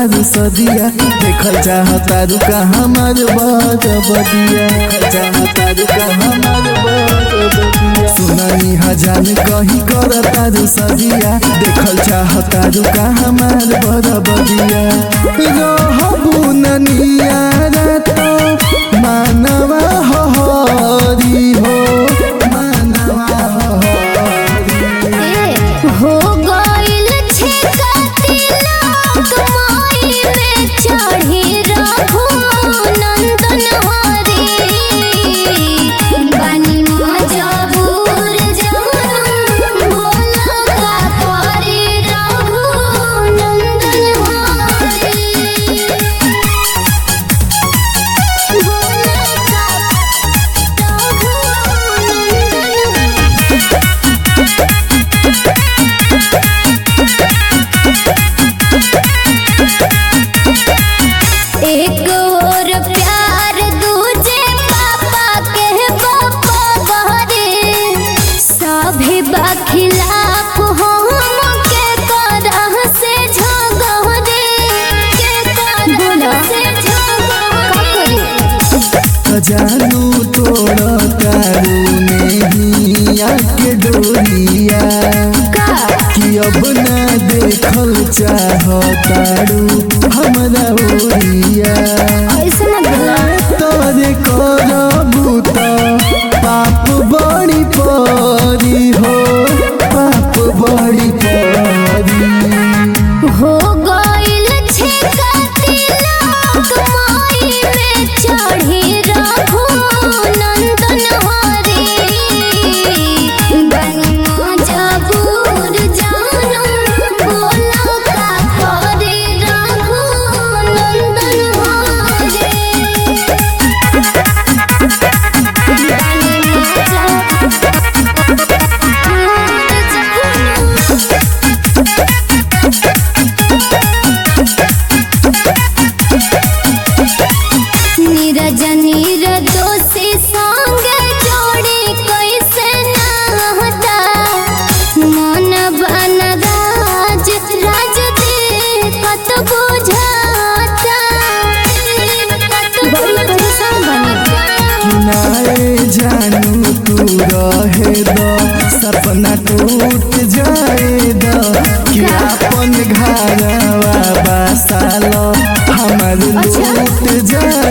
तारू सदिया देखल चाहतारू का हमार बदिया देखल चाहतारू का हमार बदिया सुनानी हजान कहीं कर तारू सदिया देखल चाहतारू का हमार बदिया रहबू ननिया तो मानवा हरी हो मानवा हरी हो गइल छिकाती लोक माई में चढ़ी रहू नंदन हरी बानी मजबूर जानू बोला का परी रहू नंदन हरी बोला का रहू नंदन एक और प्यार दूजे पापा के पापा बहरे सभी बखिलाफ हम के करह से झगड़े के करह से झगड़े जानू तोड़ तारू नेहिया के डोरिया का कि अब ना देखल चाहतारू हमरा ओरिया ऐसे मत बोला तोरे करबू त पाप बड़ी परी हो पाप बड़ी परी हो गइल छिकाती लोक माई में चढ़ी रहू नंदन हरी बनी मजबूर जानू बोला का करे रहू नंदन हरी बनी मजबूर जानू नीरज निर्दोषी संग जोड़ी कैसे नहता मन बन राज राज कत बुझाता बड़ी परेशान बनी किनारे जानू तू रहे द सपना टूट जाए द कि अपन घरवा बसाल हमर अच्छा। लूट जाए